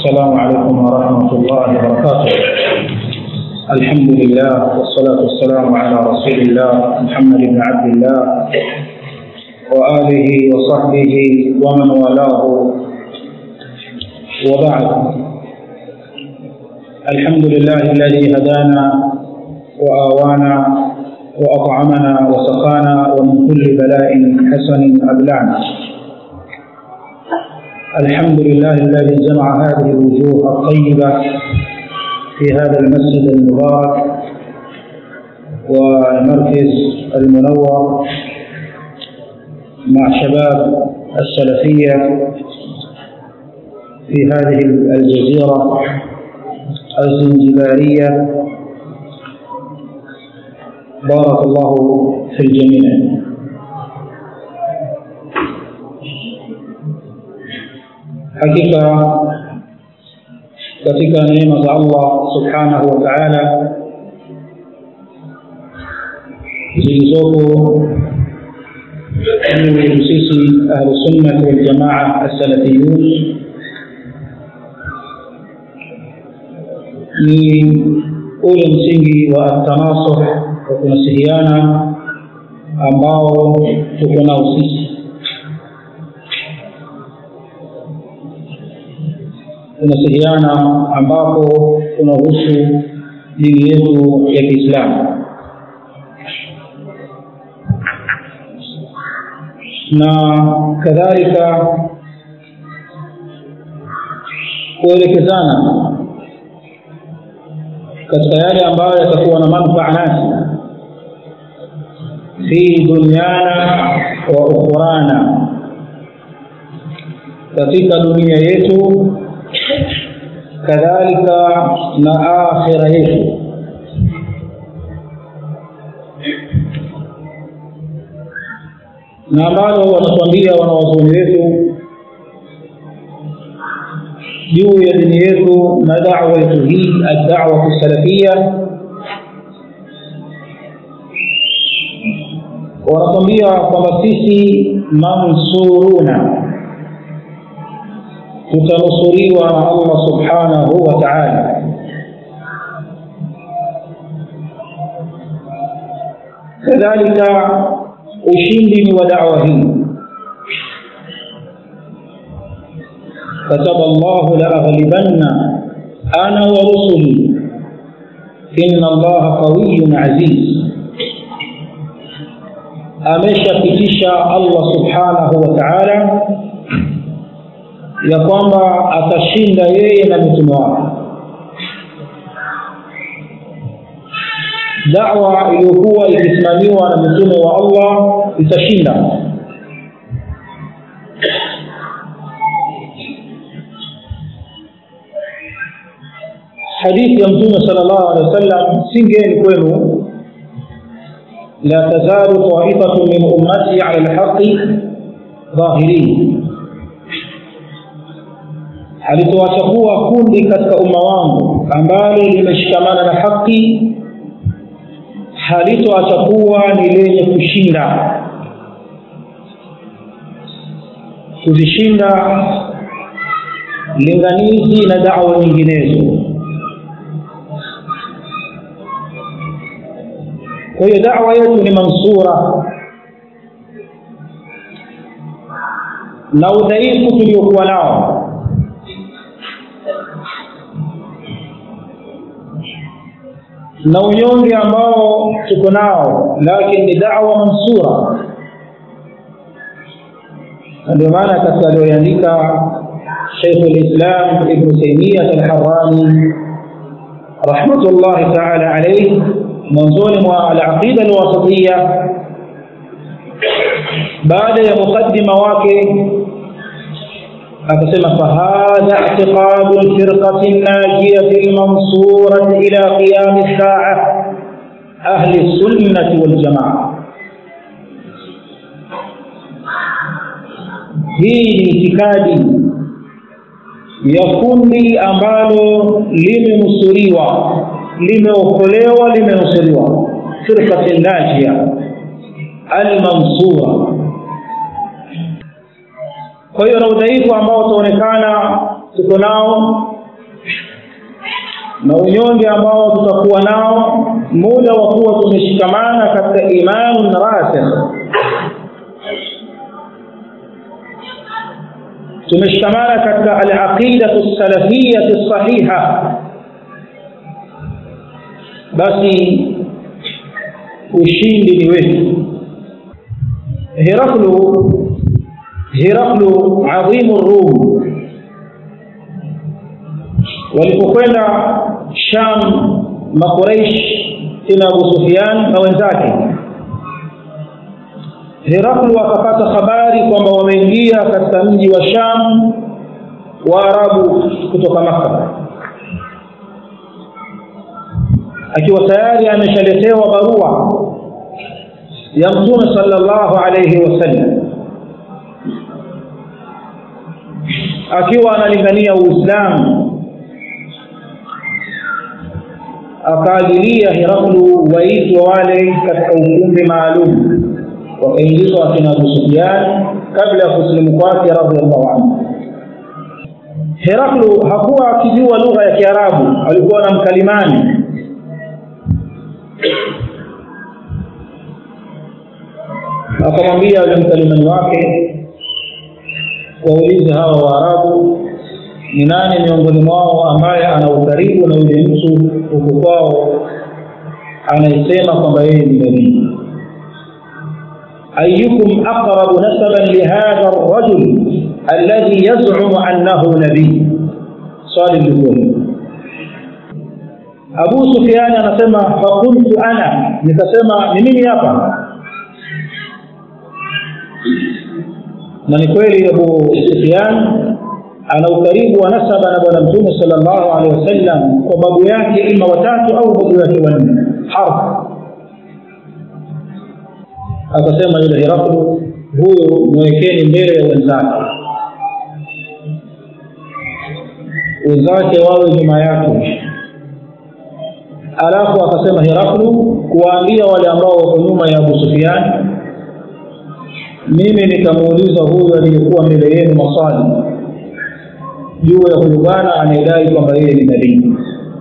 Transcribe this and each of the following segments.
السلام عليكم ورحمة الله وبركاته الحمد لله والصلاة والسلام على رسول الله محمد بن عبد الله وآله وصحبه ومن والاه وبعد الحمد لله الذي هدانا وآوانا وأطعمنا وسقانا ومن كل بلاء حسن أبلعنا الحمد لله الذي جمع هذه الوجوه الطيبة في هذا المسجد المبارك والمركز المنور مع شباب السلفية في هذه الجزيرة الزنجبارية بارك الله في الجميع hakika katika neema za Allah subhanahu wa ta'ala zilizopo juu yetu sisi ahlu sunnah wal jamaa as-salafiyun ni ule msingi wa tanasuh wa kunasihiana ambao tuko nao sisi tunasihiana ambapo tunahusu dini yetu ya Kiislamu na kadhalika kuelekezana katika yale ambayo yatakuwa na manufaa nasi fi dunyana wa ukhurana katika dunia yetu kadhalika na akhira yetu na ambalo wanatuambia wanawazuoni wetu juu ya dini yetu na da'wa yetu hii ad-da'wa salafia wanatuambia kwamba sisi mansuruna tutanusuriwa na Allah subhanahu wa ta'ala kadhalika ushindi ni wa da'wa hii كتب الله لأغلبن أنا ورسلي إن الله قوي عزيز ameshapitisha Allah subhanahu wa ta'ala ya kwamba atashinda yeye na mitume wake da'wa iliyokuwa ikisimamiwa na mitume wa Allah itashinda hadithi ya mtume sallallahu alaihi wasallam singeni kwenu la tazalu ta'ifatu min ummati 'ala al-haqqi dhahirin alitoacha kuwa kundi katika umma wangu ambalo limeshikamana na haki halitoacha kuwa ni lenye kushinda kuzishinda linganizi na da'wa nyinginezo kwa hiyo da'wa yetu ni mansura na udhaifu tuliokuwa nao na unyonge ambao tuko nao lakini ni da'wa mansura ndio maana katika aliyoandika Sheikh al-Islam Ibn Taymiyyah al-Harrani rahmatullahi ta'ala alayhi mwanzoni mwa al-aqida al-wasatiyya baada ya mukaddima wake akasema fahadha i'tiqadu al-firqati an-najiyati al-mansurati ila qiyam as-sa'a ahli as-sunnah wal-jama'ah hii ni itikadi ya kundi ambalo limenusuriwa limeokolewa limenusuriwa firqati najia almansura kwa hiyo na udhaifu ambao utaonekana tuko nao na unyonge ambao tutakuwa nao muda wa kuwa tumeshikamana katika imanun rasikh tumeshikamana katika alaqidatu salafiyati sahiha basi ushindi ni wetu heraklu heraklu adhimu rum walipokwenda sham makuraish ila abu sufian na wenzake heraklu akapata habari kwamba wameingia katika mji wa sham waarabu kutoka makka akiwa tayari ameshaletewa barua ya mtume sallallahu alayhi wasallam akiwa analingania uislamu akaagilia Heraklu waitwe wale katika ukumbi maalum, wakaingizwa akina Abu Sufyan kabla ya kusilimu kwake radhiallahu anhu. Heraklu hakuwa akijua lugha ya Kiarabu, alikuwa na mkalimani akamwambia yule mkalimani wake, waulize hawa Waarabu ni nani miongoni mwao ambaye ana ukaribu na yule mtu huku kwao anayesema kwamba yeye ni nabii ayukum aqrabu nasaban lihadha arrajul alladhi yaz'umu annahu nabii swali lilikuwa Abu Sufyan anasema faqultu ana nikasema ni mimi hapa na ni kweli Abu Sufyan ana ukaribu wa nasaba na bwana mtume sallallahu alaihi wasallam kwa babu yake ima watatu au babu yake wanne harf akasema yule Heraklu huyo mwekeni mbele ya wenzake wenzake wawe nyuma yake alafu akasema Heraklu kuwaambia wale ambao wako nyuma ya Abu Sufyan mimi nikamuuliza huyu aliyekuwa mbele yenu maswali juu ya huyu bwana anayedai kwamba yeye ni nabii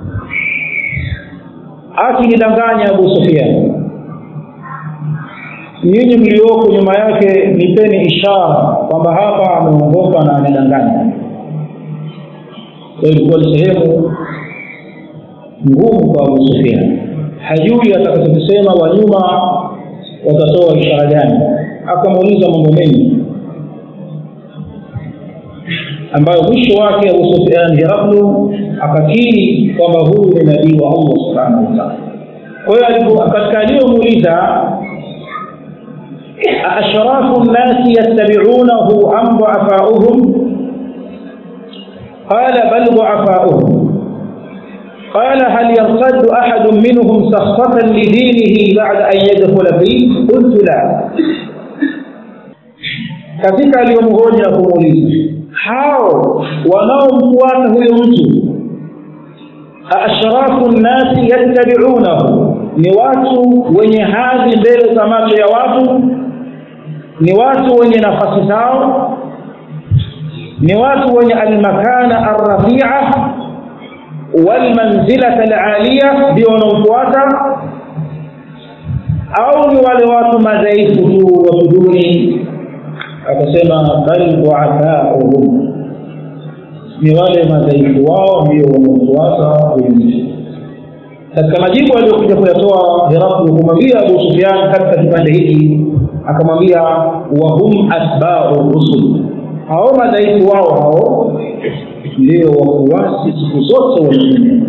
akinidanganya Abu Sufyan nyinyi mlioko nyuma yake nipeni ishara kwamba hapa ameongoka na anadanganya ilikuwa ni sehemu ngumu kwa Abu Sufyan hajui atakachokisema wa nyuma watatoa ishara gani akamuuliza mambo mengi ambayo mwisho wake Abu Sufyan Heraklu akakiri kwamba huyu ni nabii wa Allah subhanahu wa ta'ala. Kwa hiyo katika aliyomuuliza ashrafu nnasi yattabi'unahu am du'afa'uhum qala bal du'afa'uhum قال هل يرتد أحد منهم سخطة لدينه بعد أن يدخل فيه قلت لا katika aliyomhoji na kumuuliza hao wanaomfuata huyo mtu ashrafu nnasi yattabi'unahu ni watu wenye hadhi mbele za macho ya watu ni watu wenye nafasi zao ni watu wenye almakana arrafia walmanzilata alaliya ndio wanaofuata au ni wale watu madhaifu tu watu duni akasema bal du'afa'uhum ni wale madhaifu wao ndio wanaofuata wengine katika majibu aliyokuja kuyatoa Heraklu kumwambia Abu Sufyan katika kipande hiki akamwambia wa hum atba'u rusul hao madhaifu wao hao ndio wafuasi siku zote wa mtume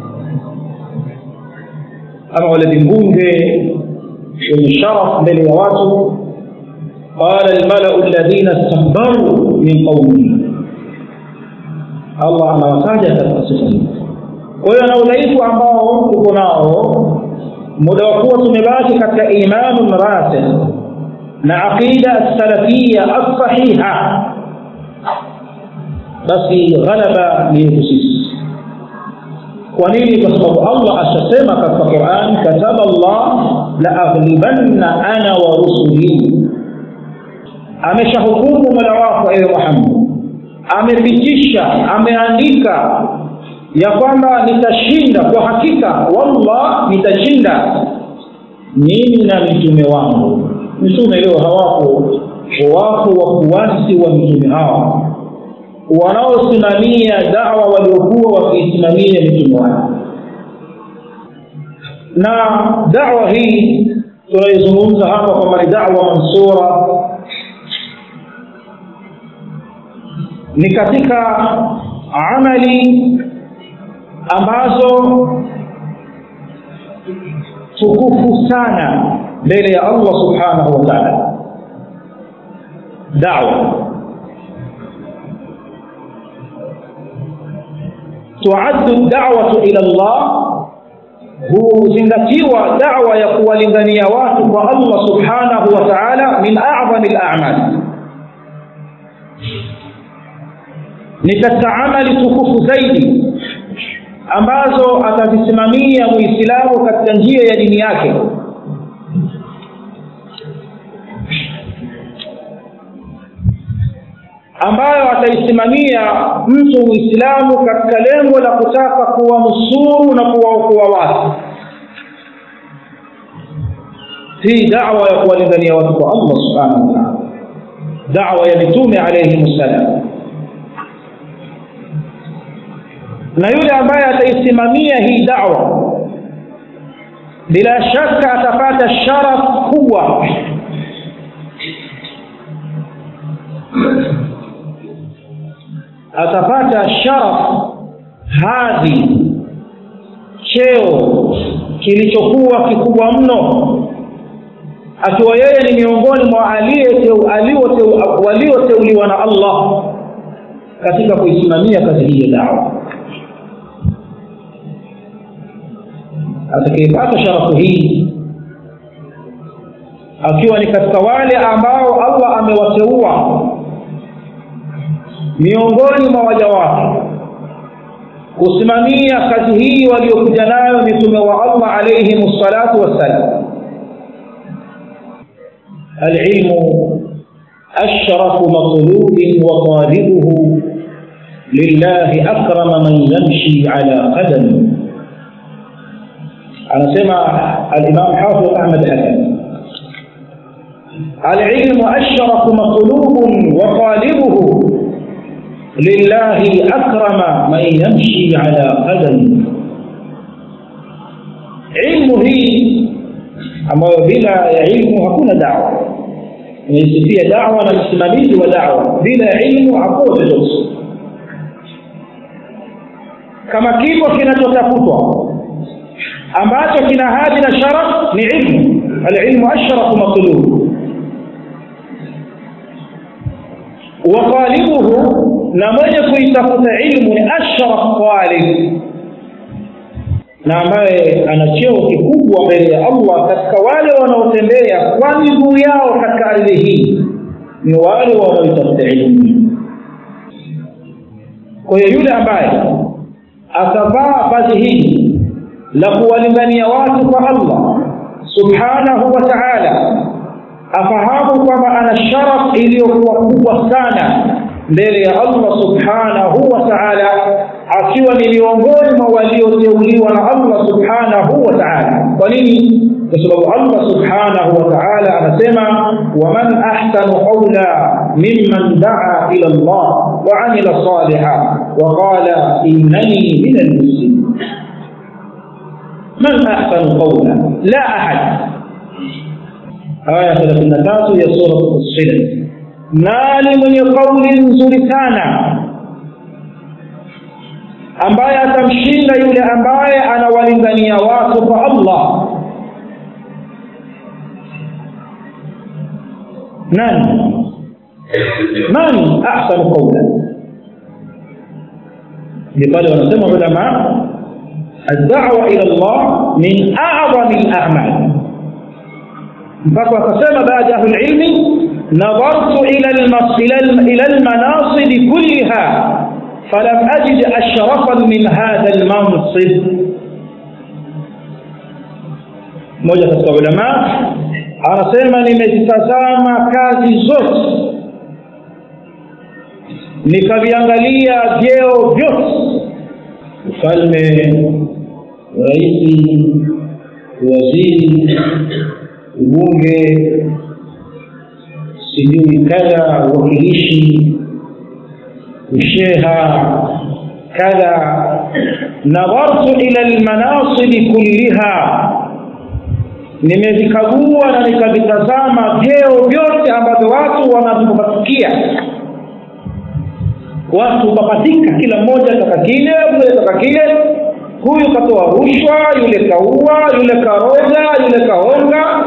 ama wale vimbunge wenye sharaf mbele ya watu قال الملأ الذين استكبروا من قومه Allah anawataja katika sifa hii. Kwa hiyo na udhaifu ambao tuko nao, muda wa kuwa tumebaki katika imanun rasikh na aqida salafia as-sahiha, basi ghalaba ni yetu sisi. Kwa nini? Kwa sababu Allah ashasema katika Qur'an, kataba Allah la aghlibanna ana wa rusuli, ameshahukumu mola wako ewe Muhammad amepitisha ameandika ya kwamba nitashinda kwa hakika wallah nitashinda mimi na mitume wangu mitume leo hawapo wapo wafuasi wa mitume hao wanaosimamia dawa waliokuwa wakiisimamia mitume wao na dawa hii tunaizungumza hapa kwamba ni dawa mansura ni katika amali ambazo tukufu sana mbele ya Allah subhanahu wa ta'ala da'wa tuaddu da'watu ila Allah huzingatiwa da'wa ya kuwalingania watu kwa Allah subhanahu wa ta'ala min a'zami al-a'mal ni katika amali tukufu zaidi ambazo atazisimamia muislamu katika njia ya dini yake ambayo ataisimamia mtu muislamu katika lengo la kutaka kuwanusuru na kuwaokoa watu hii da'wa ya kuwalingania watu kwa Allah subhanahu wa ta'ala da'wa ya mitume alayhi salam na yule ambaye ataisimamia hii da'wa bila shaka atapata sharaf kubwa atapata sharaf hadhi cheo kilichokuwa kikubwa mno akiwa yeye ni miongoni mwa walioteuliwa na Allah katika kuisimamia kazi hii ya dawa atakayepata sharafu hii akiwa ni katika wale ambao Allah amewateua miongoni mwa waja wake kusimamia kazi hii waliokuja nayo mitume wa Allah alayhi salatu wassalam العلم أشرف مطلوب وطالبه لله أكرم من يمشي على قدم anasema al-Imam Hafidh Ahmad Hasan al-ilmu ashrafu matlubun wa talibuhu lillahi akrama man yamshi ala qadami ilmu hii ambayo bila ya ilmu hakuna da'wa inaisifia da'wa na msimamizi wa da'wa bila ilmu hakuna chochote kama kipo kinachotafutwa ambacho kina hadhi na sharaf ni ilmu alilmu ashrafu matlub wa talibuhu na mwenye kuitafuta ilmu ni ashraf talib na ambaye ana cheo kikubwa mbele ya Allah katika wale wanaotembea kwa miguu yao katika ardhi hii ni wale wanaoitafuta ilmu kwa hiyo yule ambaye atavaa vazi hili la kuwalingania watu kwa Allah subhanahu wa ta'ala afahamu kwamba ana sharaf iliyokuwa kubwa sana mbele ya Allah subhanahu wa ta'ala akiwa ni miongoni mwa walioteuliwa na Allah subhanahu wa ta'ala kwa nini kwa sababu Allah subhanahu wa ta'ala anasema waman ahsanu qawla mimman da'a ila Allah wa 'amila salihan wa qala innani minal muslimin من أحسن قولا لا أحد آية 33 يا سورة الصلة nani mwenye kauli nzuri sana ambaye atamshinda yule ambaye anawalingania watu kwa Allah nani nani ahsanu qawla ni pale wanasema ulama الدعوة إلى الله من أعظم الأعمال mpaka akasema baada ya ilmi nadhartu ila ila almanasib kullaha falam ajid ashrafan min hadha almansib mmoja katika ulama anasema nimezitazama kazi zote nikaviangalia vyeo vyote falme raisi waziri ubunge sijui kadha uwakilishi usheha kadha nadhartu ila lmanasibi kulliha nimevikagua na nikavitazama vyeo vyote ambavyo watu wanavipapatikia watu papatika kila mmoja taka kile mmoja taka kile huyu katoa rushwa yule kaua yule karoga yule kahonga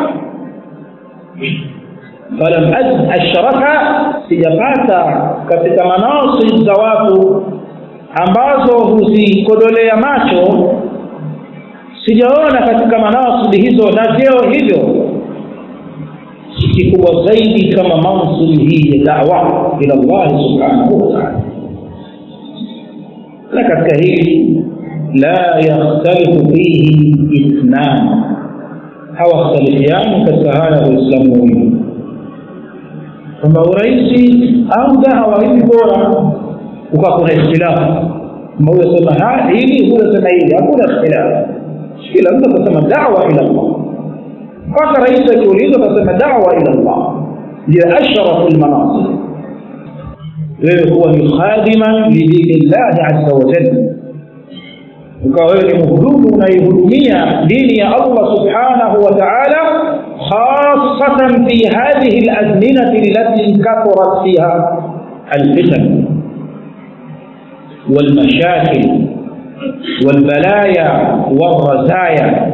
falam ashrafa sijapata katika manasib za watu ambazo huzikodolea macho sijaona katika manasibi hizo na vyeo hivyo kikubwa zaidi kama mansibi hii ya dawa ila llahi subhanahu wataala na katika hili la yakhtalifu fihi ithnan hawakhtalifiani katika haya waislamu wawili kwamba urahisi au dawa hivi bora ukawa kuna ikhtilafu huyo sema hili huyo sema hili hakuna ikhtilafu kila mtu atasema dawa ila llah mpaka rais akiulizwa atasema dawa ila llah ndiyo ashrafu lmanasib wewe kuwa ni khadiman lidini llahi aza wajal ukawa wewe ni mhudumu unaihudumia dini ya allah subhanahu wa taala khasatan fi hadhihi lazminati allati kathurat fiha alfitan والمشاكل والبلايا والرزايا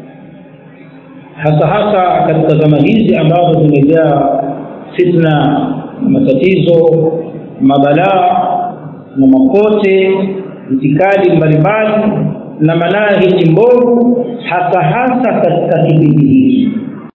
hasa hasa katika zama hizi ambazo zimejaa fitna na matatizo mabalaa na makote itikadi mbalimbali na manahiji mbovu hasa hasa katika kipindi hiki